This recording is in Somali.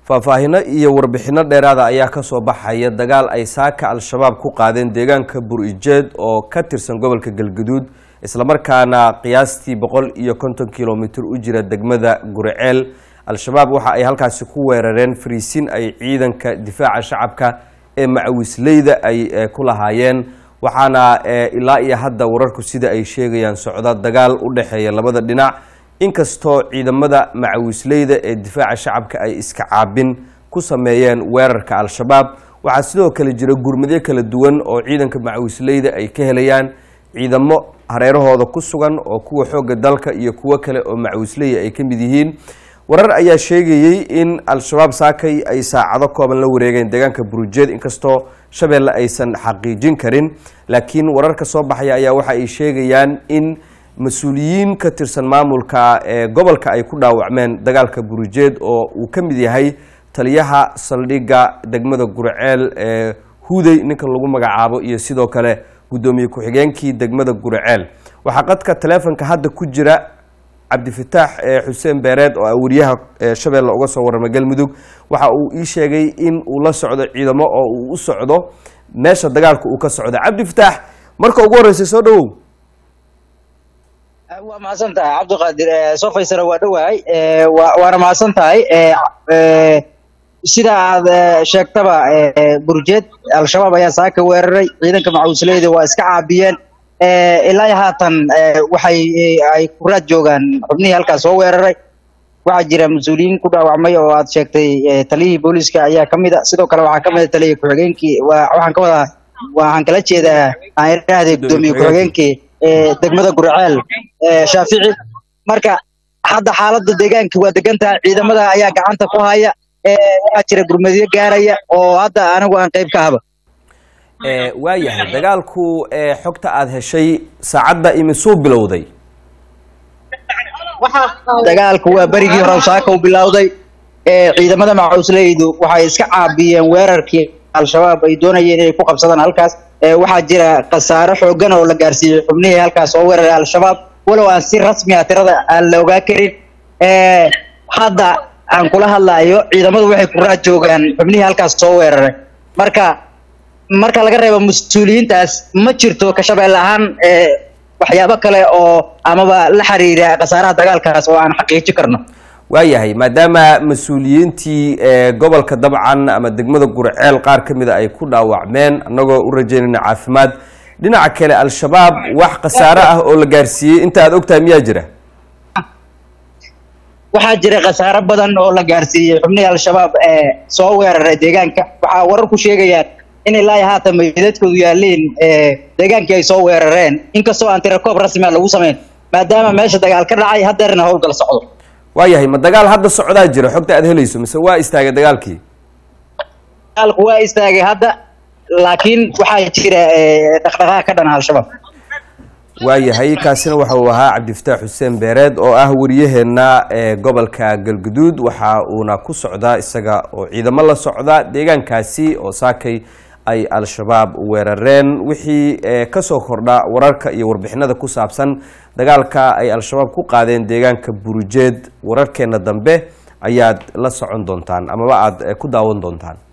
faahfaahino iyo warbixino dheeraada ayaa kasoo baxaya dagaal ay saaka al-shabaab ku qaadeen deegaanka bur-ijeed oo ka tirsan gobolka galguduud islamarkaana qiyaastii boqol iyo konton kilomitr u jira degmada guriceel al-shabaab waxa ay halkaasi ku weerareen fariisin ay ciidanka difaaca shacabka ee macawisleyda ay ku lahaayeen waxaana ilaa iyo hadda wararku sida ay sheegayaan socda dagaal u dhexeeya labada dhinac inkastoo ciidamada macawisleyda ee difaaca shacabka ay iska caabin ku sameeyeen weerarka al-shabaab waxaa sidoo kale jira gurmadyo kala duwan oo ciidanka macawisleyda ay ka helayaan ciidamo hareerahooda ku sugan oo kuwa xoogga dalka iyo kuwo kale oo macawisleyda ay ka mid yihiin warar ayaa sheegayey in al-shabaab saakay ay saacado kooban la wareegeen deegaanka burujeed inkastoo shabeelle aysan xaqiijin karin laakiin wararka soo baxaya ayaa waxa ay sheegayaan in mas-uuliyiin ka tirsan maamulka ee gobolka ay ku dhaawacmeen dagaalka burujeed oo uu ka mid yahay taliyaha saldhigga degmada guriceel ee huday ninka lagu magacaabo iyo sidoo kale guddoomiye ku-xigeenkii degmada guriceel waxaa qadka taleefonka hadda ku jira cabdifataax xuseen beereed oo wariyaha shabeelle uga soo warramay galmudug waxa uu ii sheegay in uu la socdo ciidamo oo uu u socdo meesha dagaalka uu ka socda cabdifataax marka ugu horreysay soo dhawow waa mahadsan tahay cabdiqaadir soo faysara waa dhowahay waana mahadsan tahay sida aad sheegtaba burjeed al-shabaab ayaa saaka weeraray ciidanka macawisleyda waa iska caabiyeen ilaa haatan waxay ay kuraad joogaan xubnihii halkaas soo weeraray waxaa jira mas-uuliyiin ku dhaawacmay oo aad sheegtay taliyihii booliiska ayaa kamid a sidoo kale waxaa kamid a taliyihii ku-xigeenkii waxaan ka wadaa waxaan kala jeedaa aan idhaahday guddoomiye ku-xigeenkii degmada guriceel shaafici marka hadda xaaladda deegaanka waa degan tahay ciidamada ayaa gacanta ku haya waxaa jira gurmadyo gaaraya oo hadda anigu aan qayb ka haba waayahay dagaalku xogta aada heshay saacadda imisuu bilowday dagaalku waa berigii hore saaka u bilowday ciidamada macawisleydu waxay iska caabiyeen weerarkii al-shabaab ay doonayeen inay ku qabsadaan halkaas waxaa jira khasaaro xoogan oo la gaarsiiyey xubnihii halkaas oo weeraray al-shabaab walow aan si rasmi ah tirada aan la ogaa karin hadda aan kula hadlayo ciidamadu waxay ku raad joogaan xubnihii halkaas soo weeraray marka marka laga reebo mas-uuliyiintaas ma jirto ka shabeelle ahaan waxyaabo kale oo amaba la xiriira khasaaraha dagaalkaas oo aan xaqiijin karno waayahay maadaama mas-uuliyiintii gobolka dabcan ama degmada gurceel qaar ka mida ay ku dhaawacmeen annagoo u rajeynayna caafimaad dhinaca kale al-shabaab wax khasaare ah oo la gaarsiiyey inta aad ogtahay miyaa jira waxaa jira khasaaro badan oo la gaarsiiyey xubnihii al-shabaab ee soo weeraray deegaanka waxaa warar ku sheegayaan in ilaa haatan meydadkoodu yaaleen deegaankii ay soo weerareen inkastoo aan tirakoob rasmia lagu samayn maadaama meesha dagaal ka dhacay hadeerna howlgal socdo waayahay ma dagaal hadda socdaa jira xogta aad helayso mise waa istaagay dagaalkii dagaalku waa istaagay hadda laakiin waxaa jira dhaqdhaqaaq ka dhana al-shabaab waayahay kaasina waxa uu ahaa cabdifataax xuseen beereed oo ah wariyaheenna ee gobolka galguduud waxa uuna ku socdaa isaga oo ciidamo la socda deegaankaasi oo saakay ay al-shabaab weerareen wixii kasoo kordha wararka iyo warbixinada ku saabsan dagaalka ay al-shabaab ku qaadeen deegaanka burujeed wararkeena dambe ayaad la socon doontaan amaba aada ku daawan doontaan